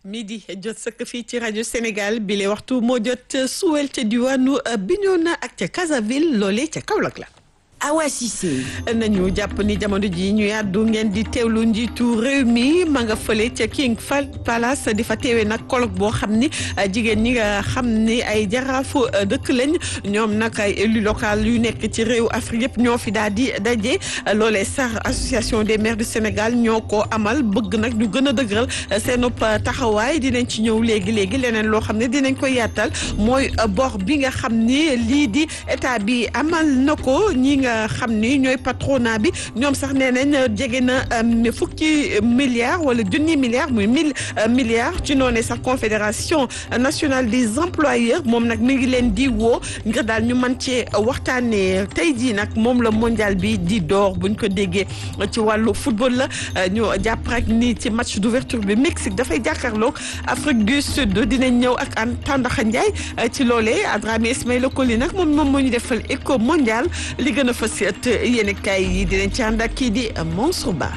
midi jot sëkk fii ci rajo Sénégal bi le waxtu moo jot suwel ca diwaanu Bignona ak ca Casaville loolee ca Kaolack la. Awa Cissé. nañu jàpp ni jamono ji ñu yàddu ngeen di teewlu njiitu réew mi ma nga fële ca King Fahd Palace di fa teewee nag colloque boo xam ni jigéen ñi nga xam ni ay jaraafu dëkk lañ ñoom nag ay élus local yu nekk ci réew Afrique yëpp ñoo fi daal di daje loolee sax association des maires du Sénégal ñoo ko amal bëgg nag ñu gën a dëgëral seen taxawaay dinañ ci ñëw léegi léegi leneen loo xam ne dinañ ko yaatal mooy bor bi nga xam ni lii di état bi amal na ko ñi nga xam ni ñooy patronat bi ñoom sax nee nañ jege na fukki milliards wala junni milliards muy mille milliards ci noonu sax confédération nationale des employeurs moom nag mi ngi leen di woo ngir daal ñu mën cee waxtaanee tey jii nag moom la mondial bi di door buñ ko déggee ci wàllu football la ñu jàpp rek ni ci match d'ouverture bi Mexique dafay jàkkaarloog Afrique du Sud dinañ ñëw ak an Tandakha Ndiaye ci loolee Adramé Ismaïla Coly nag moom moom moo ñu defal éco mondial li gën a fas yéene kaay yi dinañ ci ànd ak kii di Mansour Ba.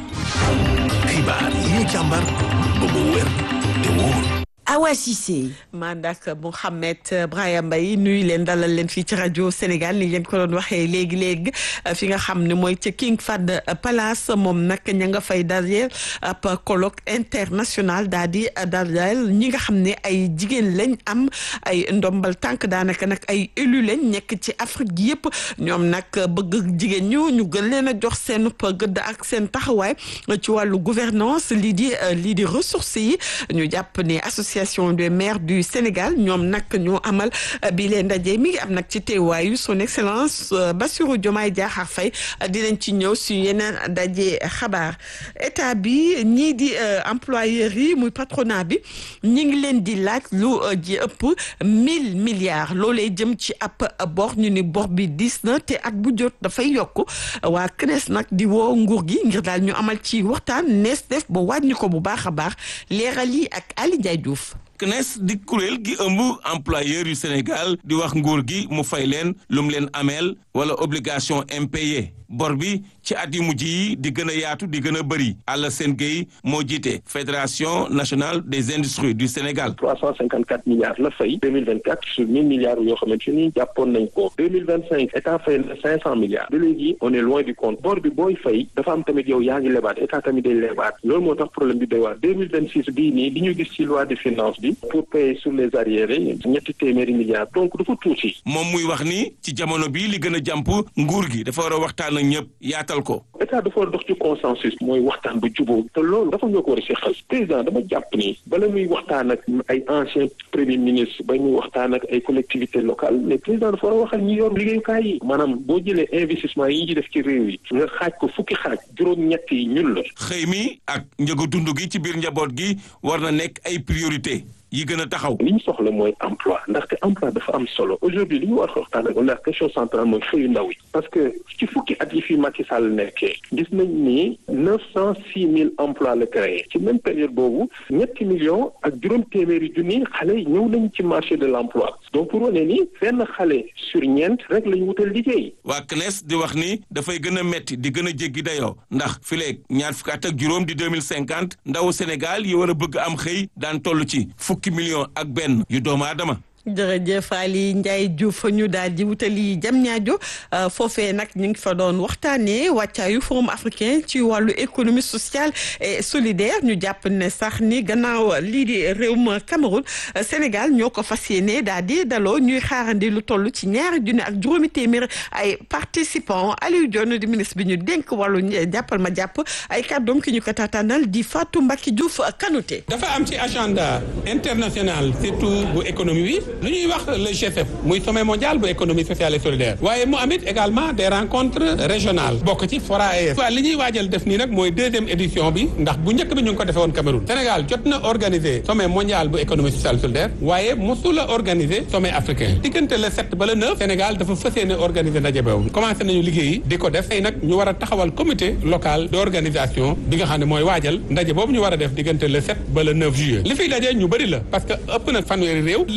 xibaar yi ñu càmbar ba mu wér te wóor. Awa Cissé. mandak Mouhamed Brahima Mbaye nuyu leen dalal leen fii ci rajo Sénégal ni leen ko doon waxee léegi léegi fi nga xam ne mooy ca King Fahd Palace moom nag ña nga fay dajeel ab colloque international daal di dajeel ñi nga xam ne ay jigéen lañ am ay ndombal tànk daanaka nag ay élu lañ nekk ci Afrique gi yëpp ñoom nag bëgg jigéen ñu ñu gën leen a jox seen gëdd ak seen taxawaay ci wàllu gouvernance lii di lii di ressources yi ñu jàpp ne association des maires du Sénégal ñoom nag ñoo amal bi leen ndaje mi ngi am nag ci teewaayu son excellence Bassirou Diomaye Diakhar Faye dinañ ci ñëw si yeneen ndaje xabaar état bi ñii di employeurs yi muy patronat bi ñi ngi leen di laaj lu ji ëpp mille milliards loolee jëm ci ab bor ñu ni bor bi diis na te at bu jot dafay yokk waa CNES nag di woo nguur gi ngir daal ñu amal ci waxtaan nees def ba wàññi ko bu baax a baax leeral yi ak Ali Ndiaye Diouf CNES di kuréel gi ëmb employeur yu Sénégal di wax nguur gi mu fay leen lu mu leen ameel wala obligation impayée bor bi ci at yu mujj yi di gën a yaatu di gën a bëri Alassane Gueye moo jiite fédération nationale des industries du Sénégal. 354 milliards la fay 2024 sur 1000 milliards yoo xamante ni jàppoon nañ ko 2025 état fay na 500 milliards ba léegi on est loin du compte bor bi booy fay dafa am tamit yow yaa ngi lebaat état tamit day lebaat loolu moo tax problème bi doy waar 2026 bii nii bi ñu gis ci loi de finance bi pour payer sur les arriérés ñetti téeméeri milliards donc dafa tuuti. moom muy wax ni ci jamono bii li gën a jàmp nguur gi dafa war a waxtaan ak ñëpp yaatal ko. état dafa war a dox ci consensus mooy waxtaan bu jubóo te loolu dafa ñoo ko war a seqal président dama jàpp ni bala muy waxtaan ak ay ancien premier ministre ba muy waxtaan ak ay collectivités locales mais président dafa war a waxal ñi yor liggéeyukaay yi maanaam boo jëlee investissement yi ñu def ci réew yi nga xaaj ko fukki xaaj juróom-ñett yi ñun la. xëy mi ak njëgu dund gi ci biir njaboot gi war na nekk ay priorité yi gën a taxaw. li ñu soxla mooy emploi ndaxte emploi dafa am solo aujourd'hui li ñu war a waxtaan ak la question centrale mooy xëyu ndaw yi parce que ci fukki at yi fi Macky Sall nekkee gis nañ ni neuf cent six mille emplois la créé ci même période boobu ñetti millions ak juróom téeméeri junni xale ñëw nañ ci marché de l'emploi donc pour wane ni benn xale sur ñeent rek la ñu wutal liggéey. waa CNES di wax ni dafay gën a metti di gën a jéggi dayoo ndax fileeg ñaar fukki at ak juróom di deux mille cinquante ndawu Sénégal yi war a bëgg am xëy daan toll ci fukki million ak benn yu doomu aadama jërëjëf Ali Ndiaye Diouf ñu daal di wutali jam ñaajo foofee nag ñu ngi fa doon waxtaanee wàccaayu forum africain ci wàllu économie sociale et solidaire ñu jàpp ne sax ni gannaaw lii di réewum Cameroun Sénégal ñoo ko fas yéene daal di daloo ñuy xaarandi lu toll ci ñaari junni ak juróomi téeméer ay participants Aliou Dione di ministre bi ñu dénk wàllu jàppal ma jàpp ay kàddoom ki ñu ko taataanal di Fatou Mbacke Diouf Kanouté. dafa am ci agenda international surtout bu économie bi. lu ñuy wax le G7 muy sommet mondial bu économie sociale et solidaire waaye mu amit également des rencontres régionales bokk ci FORA AES waaw li ñuy waajal def nii nag mooy deuxième édition bi ndax bu njëkk bi ñu ngi ko defee woon Cameroun Sénégal jot na organiser sommet mondial bu économie sociale et solidaire waaye mosul a organiser sommet africain diggante le 7 ba le 9 Sénégal dafa fas yéene organiser ndaje boobu commencé nañu liggéey di ko def tey nag ñu war a taxawal comité local d' organisation bi nga xam ne mooy waajal ndaje boobu ñu war a def diggante le 7 ba le 9 juillet li fiy daje ñu bëri la parce que ëpp na fanweeri réew li fi na daje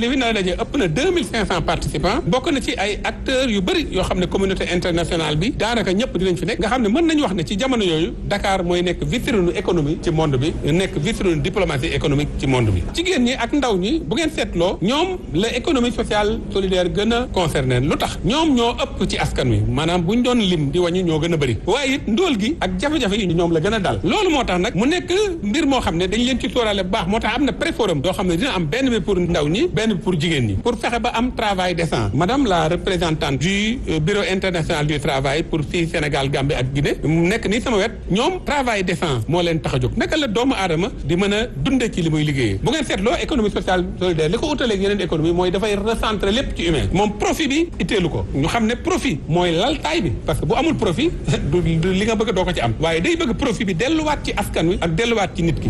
ndaje ëpp na deux mille cinq cent participants bokk na ci ay acteurs yu bëri yoo xam ne communauté internationale bi daanaka ñëpp dinañ fi nekk nga xam ne mën nañu wax ne ci jamono yooyu Dakar mooy nekk vitrine économie ci monde bi nekk vitrine diplomatie économique ci monde bi jigéen ñi ak ndaw ñi bu ngeen seetloo ñoom la économie sociale solidaire gën a concerné lu tax ñoom ñoo ëpp ci askan wi maanaam bu ñu doon lim di wàññi ñoo gën a bëri waaye it ndóol gi ak jafe-jafe yi ñoom la gën a dal loolu moo tax nag mu nekk mbir moo xam ne dañ leen ci sóoraale bu baax moo tax am na préforum doo xam ne dina am benn bi pour ndaw ñi benn bi pour jigéen ñi pour fexe ba am travail décent madame la représentante du bureau international du travail pour fii Sénégal Gambie ak Guinée mu nekk nii sama wet ñoom travail décent moo leen tax a jóg naka la doomu aadama di mën a dunde ci li muy liggéeyee bu ngeen seetloo économie sociale solidaire li ko utaleeg yeneen économie mooy dafay recentrer lépp ci humain moom profit bi itteelu ko ñu xam ne profit mooy laltaay bi parce que bu amul profit du li nga bëgg doo ko ci am waaye day bëgg profit bi delluwaat ci askan wi ak delluwaat ci nit ki.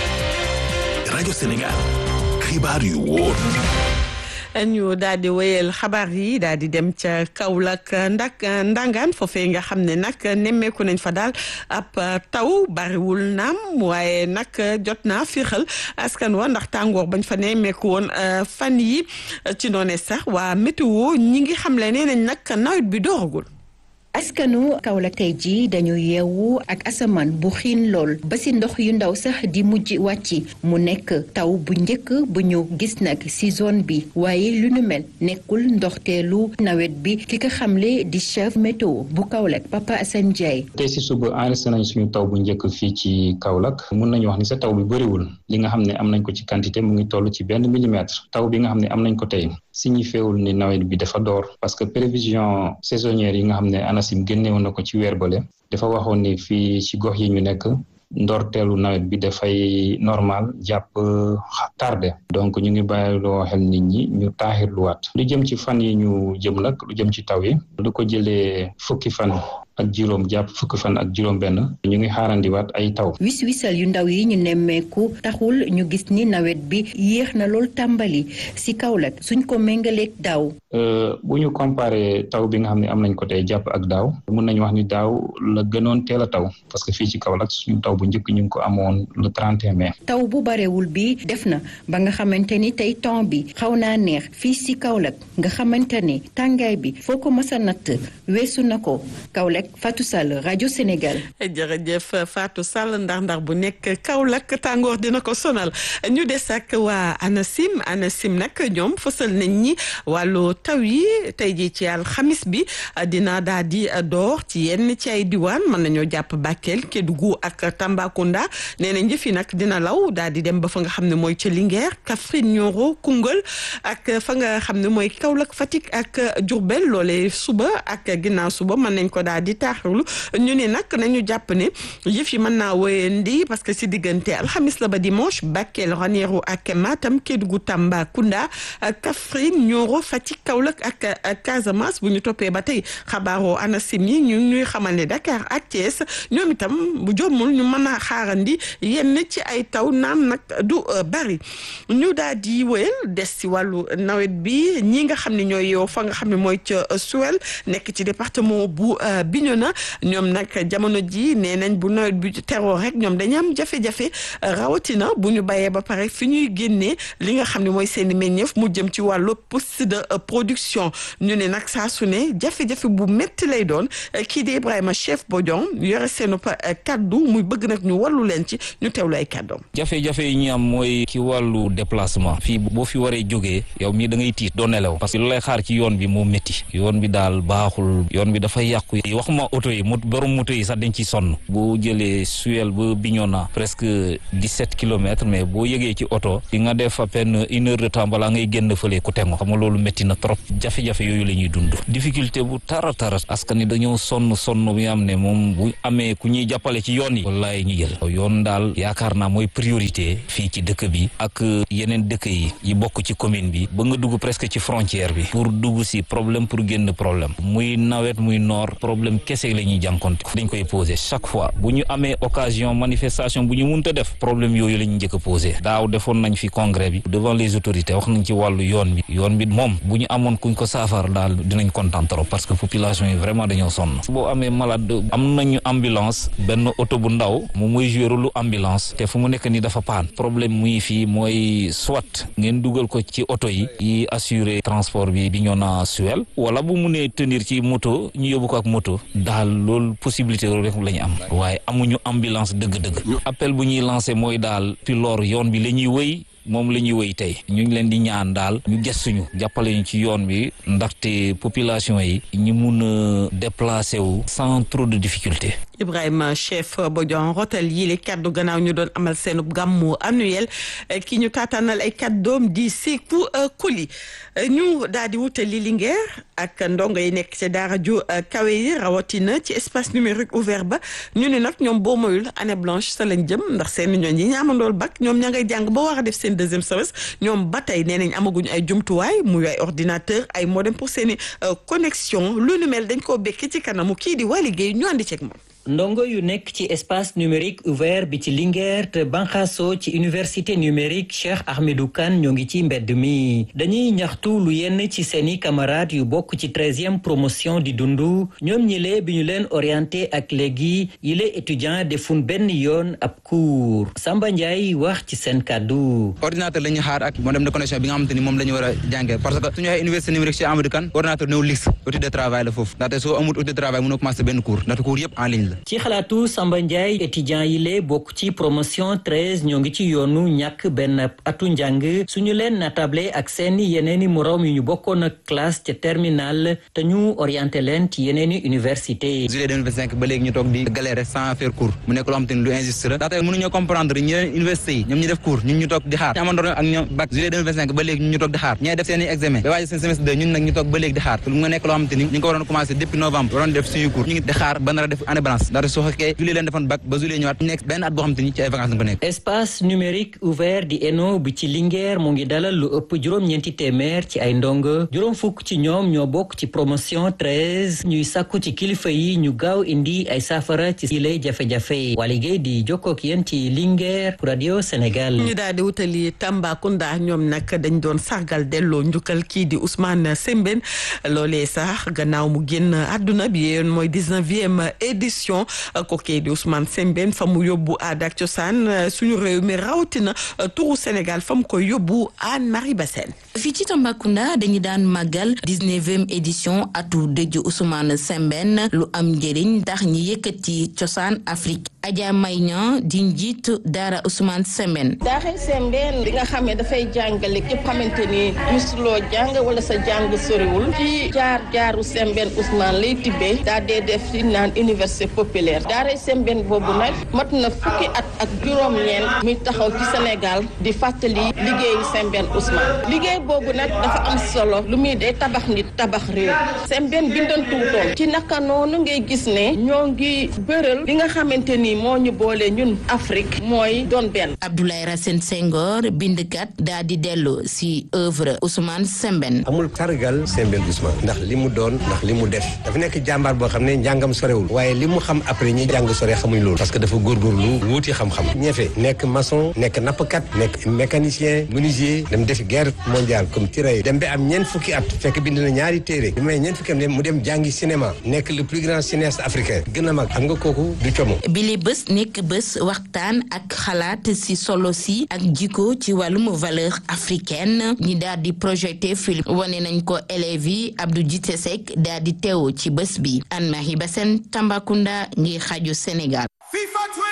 rajo Sénégal xibaar yu wóor. ñu daal di wéyal xabaar yi daal di dem ca Kaolack ndak ndangaan foofee nga xam ne nag nemmeeku nañ fa daal ab taw bariwul naam waaye nag jot naa fiixal askan wa ndax tàngoor bañ fa nemmeeku woon fan yi ci noone sax waa météo ñi ngi xam le nee nañ nag nawet bi dooragul askanu Kaolack tey jii dañu yeewu ak asamaan bu xiin lool ba si ndox yu ndaw sax di mujj wàcc mu nekk taw bu njëkk bu ñu gis nag si zone bi waaye lu nu mel nekkul ndoxteelu nawet bi ki ko xamle di chef météo bu Kaolack Papa Assane Ndiaye. tey si suba enregistré nañ suñu taw bu njëkk fii ci Kaolack mun nañu wax ni sa taw bi bëriwul li nga xam ne am nañ ko ci quantité mu ngi toll ci benn millimètre taw bi nga xam ne am nañ ko tey signifiewul ni nawet bi dafa door parce que prévision saisonnière yi nga xam ne ANACIM génnewoon na ko ci weer bale dafa waxoon ni fii ci gox yi ñu nekk ndorteelu nawet bi dafay normal jàpp tardé donc ñu ngi bàyyiloo xel nit ñi ñu taaxirluwaat lu jëm ci fan yi ñu jëm nag lu jëm ci taw yi lu ko jëlee fukki fan ak juróom jàpp fukki fan ak juróom benn ñu ngi xaarandiwaat ay taw wis wisal yu ndaw yi ñu nemmeeku taxul ñu gis ni nawet bi yéex na lool tàmbali si Kaolack suñ ko méngaleeg daaw bu ñu comparé taw bi nga xam ne am nañ ko tey jàpp ak daaw mun nañu wax ni daaw la gënoon teel a taw parce que fii ci Kaolack suñu taw bu njëkk ñu ngi ko amoon le 31 mai. taw bu barewul bi def na ba nga xamante ni tey temps bi xaw naa neex fii si Kaolack nga xamante ni tàngaay bi foo ko mës a natt weesu na ko Kaolack Fatou Sall rajo Sénégal. jërëjëf Fatou Sall ndax ndax bu nekk Kaolack tàngoor dina ko sonal ñu des ak waa ANACIM ANACIM nag ñoom fësal nañ ñi wàllu taw yi tey jii ci alxamis bi dina daal di door ci yenn ci ay diwaan mën nañoo jàpp Bakel Kédougou ak Tambacounda nee na njëf yi nag dina law daal di dem ba fa nga xam ne mooy ca Linguère Kaffrine Nioro Koungheul ak fa nga xam ne mooy Kaolack Fatick ak Diourbel loolee suba ak ginnaaw suba mën nañ ko daal di taaxirlu ñu ne nag nañu jàpp ne yëf yi mën naa wéyandi parce que si diggante alxamis la ba dimanche Bakel Ranérou ak Matam Kédougou Tambacounda Kaffrine Nioro Fatick Kaolack ak Casamance bu ñu toppee ba tey xabaaroo ANACIM yi ñu ñuy xamal ne Dakar ak Thiès ñoom itam bu jommul ñu mën a xaarandi yenn ci ay taw naam nag du bari ñu daal di wéyal des si wàllu nawet bi ñi nga xam ne ñooy yow fa nga xam ne mooy ca Suwel nekk ci département bu Bignona ñoom nag jamono ji nee nañ bu nawet bi teroo rek ñoom dañu am jafe-jafe rawatina bu ñu bayee ba pare fi ñuy génnee li nga xam ne mooy seen i meññeef mu jëm ci wàllu poste de production ñu ne nag saa su ne jafe-jafe bu métti lay doon kii di Ibrahima chef Bodion yore seen kaddu muy bëgg nag ñu wallu leen ci ñu teewlu ay kaddoom. jafe-jafe yi ñu am mooy ci wàllu déplacement fii boo fi waree jógee yow mii da ngay tiit doo nelaw parce que lu lay xaar ci yoon bi moo métti yoon bi daal baaxul yoon bi dafay yàqu waxuma oto yi borom moto yi sax dañ ci sonn boo jëlee Suel ba Bignona presque dix-sept kilomètres mais boo yëgee ci oto di nga def à peine une heure de temps balaa ngay génn fële ku tengo xam nga loolu métti na trop jafe-jafe yooyu la ñuy dund difficulté bu tara tara askan ni dañoo sonn sonn bi am ne moom bu amee ku ñuy jàppale ci yoon yi wallaay ñu jël yoon daal yaakaar naa mooy priorité fii ci dëkk bi ak yeneen dëkk yi yi bokk ci commune bi ba nga dugg presque ci frontière bi pour dugg si problème pour génn problème muy nawet muy noor problème problème kese la ñuy jànkonte dañ koy posé chaque fois bu ñu amee occasion manifestation bu ñu munta def problème yooyu la ñu njëkk a posé daaw defoon nañ fi congrès bi devant les autorités wax nañ ci wàllu yoon bi yoon bi moom bu ñu amoon kuñ ko saafara daal dinañ kontaan trop parce que population yi vraiment dañoo sonn boo amee malade am nañu ambulance benn oto bu ndaw moom mooy joué rôle ambulance te fu mu nekk ni dafa paan problème muy fii mooy soit ngeen dugal ko ci oto yi yi assurer transport bi bi ñoo na suwel wala bu mu nee tenir ci moto ñu yóbbu ko ak moto daal loolu possibilité loolu rek la ñu am waaye amuñu ambulance dëgg-dëgg appel bu ñuy lancé mooy daal ci lor yoon bi la ñuy wëy moom la ñuy wëy tey ñu ngi leen di ñaan daal ñu gëstuñu jàppale ñu ci yoon bi ndaxte population yi ñu mun a déplacer wu sans trop de difficulté Ibrahima chef Bodian rotal yi li kaddu gannaaw ñu doon amal seen gàmmu annuel ki ñu taataanal ay kaddoom di Sékou Koli ñu daal di wutali Linguère ak ndongo yi nekk ci daara ju kawe yi rawatina ci espace numérique ouvert ba ñu ne nag ñoom boo moyul année blanche sa lañ jëm ndax seen ñooñ yi ñaamandool bac ñoom ña ngay jàng ba war a def seen deuxième semestre ñoom ba tey nee nañ amaguñu ay jumtuwaay muy ay ordinateur ay modem pour seeni connexion lu nu mel dañ koo bekki ci kanamu kii di waa liggéey ñu andi ceeg moom ndongo yu nekk ci espace numérique ouvert bi ci Linguère te banxaso ci université numérique Cheikh Ahmedou Kane ñoo ngi ci mbedd mi dañuy ñaxtu lu yenn ci seeni camarades yu bokk ci treizième promotion di dundu ñoom ñile bi ñu leen orienté ak léegi yile étudiant defun benn yoon ab cours Samba Ndiaye wax ci seen kàddu ordinateur la ñuy xaar ak modem de connexion bi nga xamante ni moom la ñu war a jàngee parce que suñu waxee université numérique Cheikh Ahmedou Kane ordinateur néew liste outil de travail la foofu ndaxte soo amul outil de travail mënoo commencé benn cours ndaxte cours yëpp en ligne la ci xalaatu Samba Ndiaye étudiant yi lee bokk ci promotion treize ñoo ngi ci yoonu ñàkk benn atu njàng suñu leen natable ak seeni yeneeni moroom yu ñu bokkoon ak classe ca terminale te ñu orienté leen ci yeneeni université juillet 2025 ba léegi ñu toog di galérer sans faire cours mu nekk loo xam te ni lu injuste la ndaxte mënuñoo comprendre ñi leen université yi ñoom ñu def cours ñun ñu toog di xaar ñu amandoon ak ñoom bac juillet 2025 ba léegi ñun ñu toog di xaar ñee def seeni examen ba waaji seen semestre 2 ñun nag ñu toog ba léegi di xaar lu nga nekk loo xam te ni ñu ngi ko waroon commencé depuis novembre waroon def suñu cours ñu ngi di xaar ba nar a def année blanche soo fekkee juillet leen defoon bac ba juillet ñëwaat nekk benn at boo xam te ni ci ay vacances nga ko nekk espace numérique ouvert di ENO bi ci Linguère mu ngi dalal lu ëpp juróom-ñeenti téeméer ci ay ndongo juróom fukk ci ñoom ñoo bokk ci promotion treize ñuy sàkku ci kilifa yi ñu gaaw indi ay saafara ci yile jafe-jafe waa liggéey di jokkook yéen ci Linguère pour Radio Sénégal ñu daal di wutali Tambacounda ñoom nag dañ doon sargal delloo njukkal kii di Ousmane Sembène loolee sax gannaaw mu génn àdduna bi yéen mooy dix-neuvième édition kookee di Ousmane Sembène fa mu yóbbu aada ak cosaan suñu réew mi rawatina turu Sénégal fa mu koy yóbbu Anne Marie Bassène fii ci Tambacounda dañu daan màggal dix-neuvième édition atu dëju Ousmane Sembène lu am njëriñ tax ñi yëkkati cosaan Afrique Adja Mayña di njiit daara Ousmane Sembène daara Sembène bi nga xam ne dafay jàngale képp xamante ni musuloo jàng wala sa jàng soriwul ci jaar jaaru Sembène Ousmane lay tibbee daa dee def ci naan université populaire daara Sembène boobu nag mat na fukki at ak juróom-ñeent muy taxaw ci Sénégal di fàttali liggéeyu Sembène Ousmane liggéey boobu nag dafa am solo lu muy dee tabax nit tabax réew Sembène bindantuutoon ci naka noonu ngay gis ne ñoo ngi bëral li nga xamante ni moo ñu boole ñun Afrique mooy doon benn. Abdoulaye Racine Senghor bindkat daa di dellu si œuvre Ousmane Sembène. amul sargal Sembène Ousmane ndax li mu doon ndax li mu def dafa nekk jàmbaar boo xam ne njàngam sorewul waaye li mu xam après ñi jàng sore xamuñ loolu parce que dafa góorgóorlu wuuti xam-xam ñeefe nekk maçon nekk nappkat nekk mécanicien menuisier dem defi guerre mondiale comme tirailleur dem ba am ñeent fukki at fekk bind na ñaari téere bi may ñeent fukki am mu dem jàngi cinéma nekk le plus grand cinéaste africain gën a mag xam nga kooku du como bile bés nekk bés waxtaan ak xalaat si solo si ak jikko ci wàllum valeur africaine ñi daal di projeté film wane nañ ko élèves yi Abdou Djité Seck daal di teew ci bés bi Anne Marie Bassène Tambacounda ngir xaju Sénégal